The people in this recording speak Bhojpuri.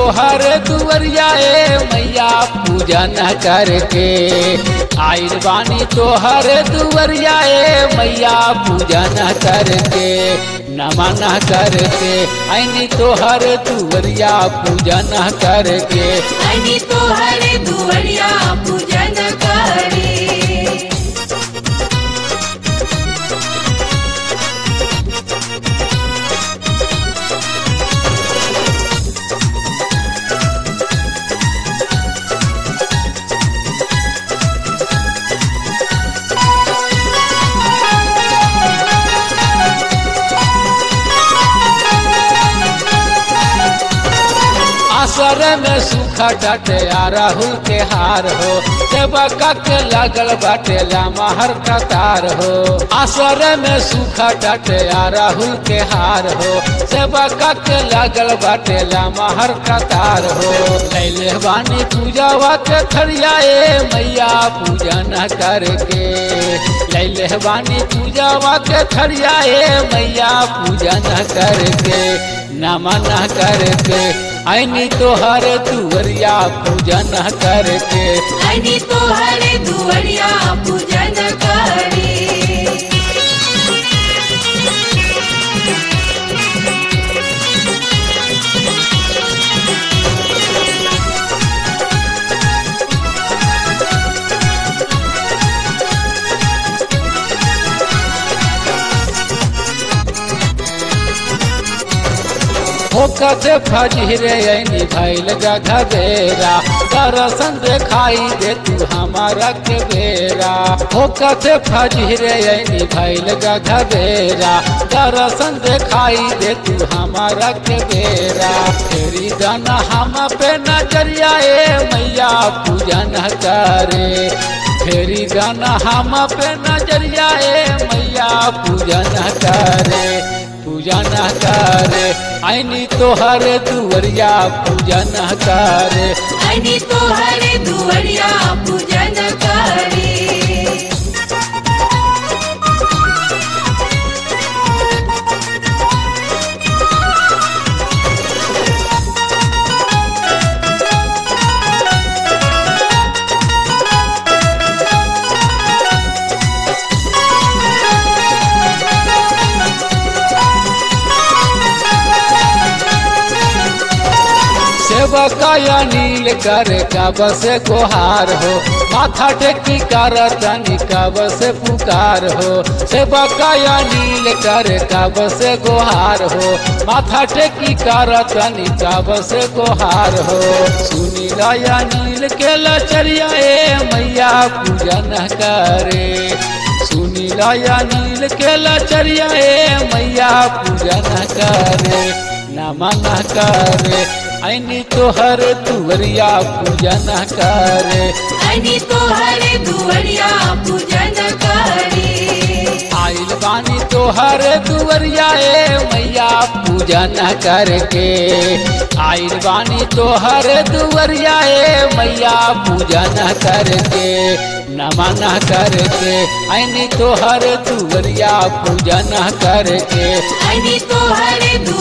तोहर दुवरिया ए मैया पूजन करके आइल बानी तोहर दुवरिया ए मैया पूजन करके नमन करके आईनी तोहर दुवरिया पूजन करके आणि तोहरे दुवडिया पूजन करे आसर में सूखा डटे आ राहुल के हार हो सेवका के लगल बाटे लामहर कतार हो आसर में सूखा डटे आ राहुल के हार हो सेवका के लगल बाटे लामहर कतार हो कैले बानी पूजावा के थरिया ए मैया पूजन करके लैले बानी पूजावा के थरिया ए मैया पूजन करके नमन करके आईनी तोहर दुवरिया पूजन करके आणि तोहरे दुवडिया पूजन करे होकत फजरे ऐनी भैल गघबेरा दर्शन देखाई दे तू हमारा के बेरा होकत फजरे ऐनी भैल गघबेरा दर्शन देखाई दे तू हमारा के बेरा तेरी दाना हम पे नजरिया ए मैया पूजन करे फेरी गाना हम पे नजरिया ए मैया पूजन करे पूजन करे आईनी तोहर दुवरिया पूजन करे आणि तोहरे दुवडिया पूजन करे सेवका या नील कर कब से गुहार हो माथा टेकी कर तनी कब से पुकार हो सेवका या नील कर कब से गुहार हो माथा टेकी कर तनी कब से गुहार हो सुनी या नील के लचरिया ए मैया पूजन करे सुनी या नील के लचरिया ए मैया पूजन करे नमन करे ऐनी तोहर तुवरिया पूजन करे आणि तोहरे दुवडिया पूजन करे आइल बानी तोहर दुवरिया ए मैया पूजन करके आइल बानी तोहर दुवरिया ए मैया पूजन करके नमन करके ऐनी तोहर दुवरिया पूजन करके आणि तोहरे